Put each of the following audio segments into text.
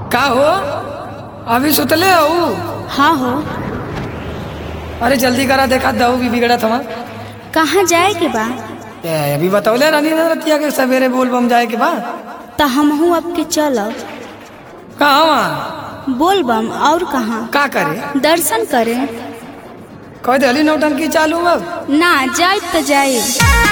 का हो अभी सुतले हो हाँ हो अरे जल्दी करा देखा दऊ भी बिगड़त हवा कहाँ जाए के बा ए, अभी बतौले रानी ने रतिया के सवेरे बोल बम जाए के बा तो हमहू अब के चलब कहाँ वहाँ बोल बम और कहाँ का करे दर्शन करे कह दे नौटंकी चालू अब ना जाए तो जाए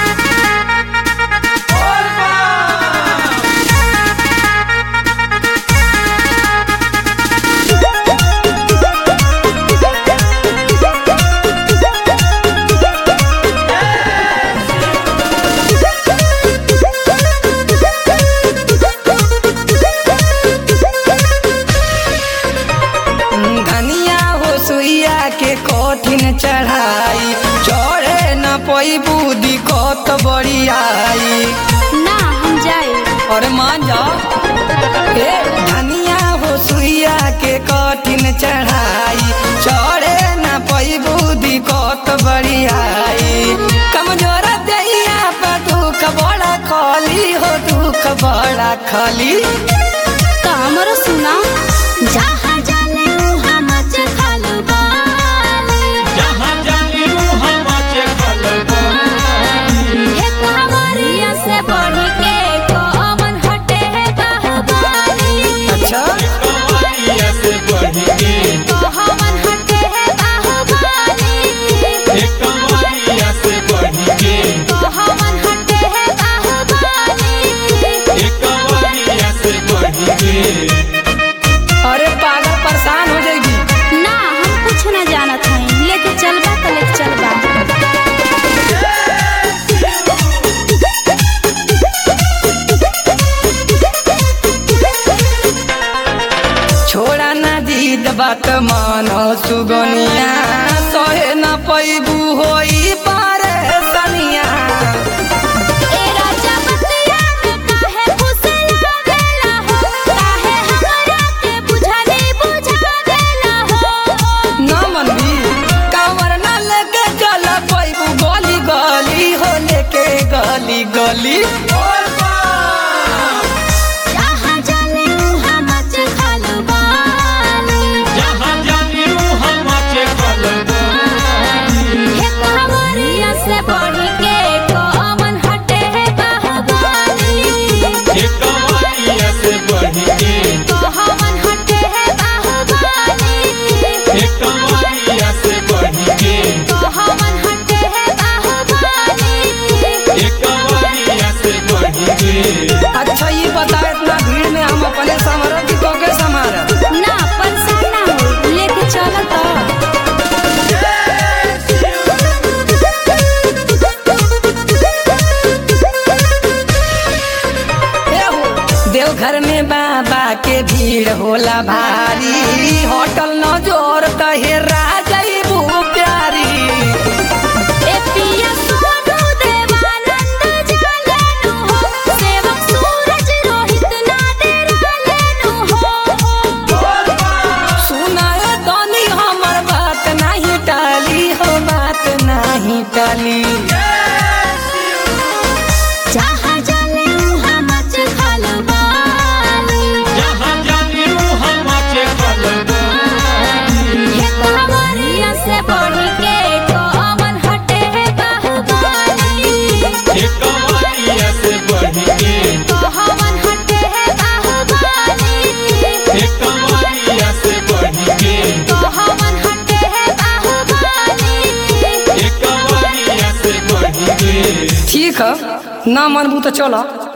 धनिया हो सुइया के कठिन चढ़ाई चढ़े न पई बुद्धि कत बड़ी आई ना हम जाए अरे मान जा ए धनिया हो सुइया के कठिन चढ़ाई चढ़े न पई बुद्धि कत बड़ी आई कमजोर दहिया पर दुख बड़ा खली हो दुख बड़ा खली तो हमरो सुना जहाँ जाने उहाँ मच खालो बाली। जहाँ जानी वहाँ मचे खलबली। हे कांवरिया से बढ़ के कौन हटे है बाहुबली। अच्छा कवरिया से बढ़ के कौन हटे है बाहुबली। एक कवरिया से बढ़ के कौन हटे है बाहुबली। एक कवरिया से बढ़ के अरे पागल परेशान हो जाएगी ना हम कुछ न जानत हई लेके चलबा तो लेके चलबा छोड़ा ना जीत बात मानो सुगनिया सहे न पैबू होई पारे सनिया ए राजा बतिया में काहे फुसला देला हो काहे हमरा के बुझाने बुझा देला हो न मनबी कांवर न लेके चल पैबू गली गली हो लेके गली गली जहाँ जाने उहाँ मच खालो बाली। जहाँ जानी वहाँ मचे खलबली। हे कांवरिया से बढ़ के कौन हटे है बाहुबली। एक कवरिया से बढ़ के कौन हटे है बाहुबली। एक कवरिया से बढ़ के कौन हटे है बाहुबली। एक कवरिया से बढ़ के अच्छा ये बता इतना भीड़ में हम अपने समरत की कोके समारत ना परेशान ना हो लेके चलो तो देवघर में बाबा के भीड़ होला भारी होटल न जोर तहे राजबू प्यारी ए पिया सोनू देवानंद जालेनु हो सेवक सूरज रोहित ना डेरालेनु हो सुनाए तनी हमर बात नहीं टाली हो बात नहीं टाली जहाँ जाने उहाँ मच खालो बाली। जहाँ जानी वहाँ मचे खलबली। हे कांवरिया से बढ़ के कौन हटे है बाहुबली। एक कवरिया से बढ़ के कौन हटे है बाहुबली। एक कवरिया से बढ़ के कौन हटे है बाहुबली। एक कवरिया से बढ़ के ठीक है ना मनबू तो चलो